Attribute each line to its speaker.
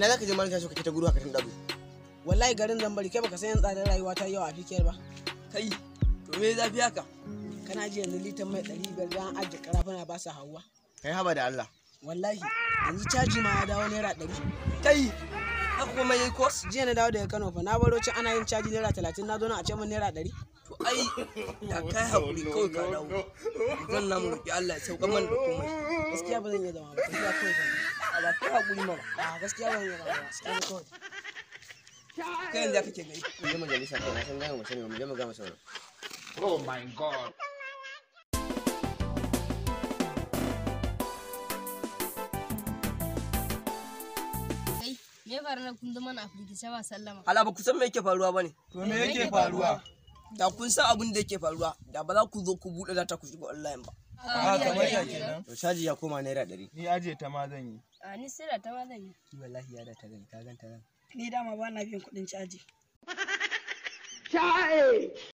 Speaker 1: ina zaka je malaka so kake ta gudu haka tun dazu
Speaker 2: wallahi garin zambari kai baka san yan tsadar rayuwa ta yawa a fikiyar ba
Speaker 3: kai to me zafi haka
Speaker 2: kana ji yanzu litan mai ɗari biyar da an ajiye karafuna ba su hawa
Speaker 1: kai haba da Allah
Speaker 2: wallahi yanzu caji ma ya dawo naira ɗari
Speaker 3: kai haka kuma yayi kos
Speaker 2: jiya na dawo daga kano fa na baro can ana yin caji naira talatin na zo na a ce min naira ɗari
Speaker 3: to ai da kai hakuri kawai ka dawo zan namu roki Allah ya sauka mana da komai
Speaker 2: gaskiya ba zan iya zama ba gaskiya kawai zan yi.
Speaker 3: a ba kai hakuri mana
Speaker 2: a gaskiya ba zan iya zama ba gaskiya kawai
Speaker 3: kai yanzu ya kake gari
Speaker 1: mu je majalisa kai na san gaya mu sani mu je mu ga masa
Speaker 4: Oh my god.
Speaker 5: Kai, me ya faru na kun zama na firgice ba sallama?
Speaker 3: hala ba ku san me yake faruwa bane
Speaker 4: To me yake faruwa?
Speaker 3: da kun san abin da yake faruwa da ba za ku zo ku buɗe data ku shiga online ba
Speaker 4: Ah, kamar ya kenan.
Speaker 1: to caji ya koma naira ɗari
Speaker 4: Ni aje ta ma zan yi.
Speaker 5: A ni sai da ta ma zan yi.
Speaker 3: wallahi ya da ta gani ka ganta nan
Speaker 2: ni dama ba na biyan kuɗin caji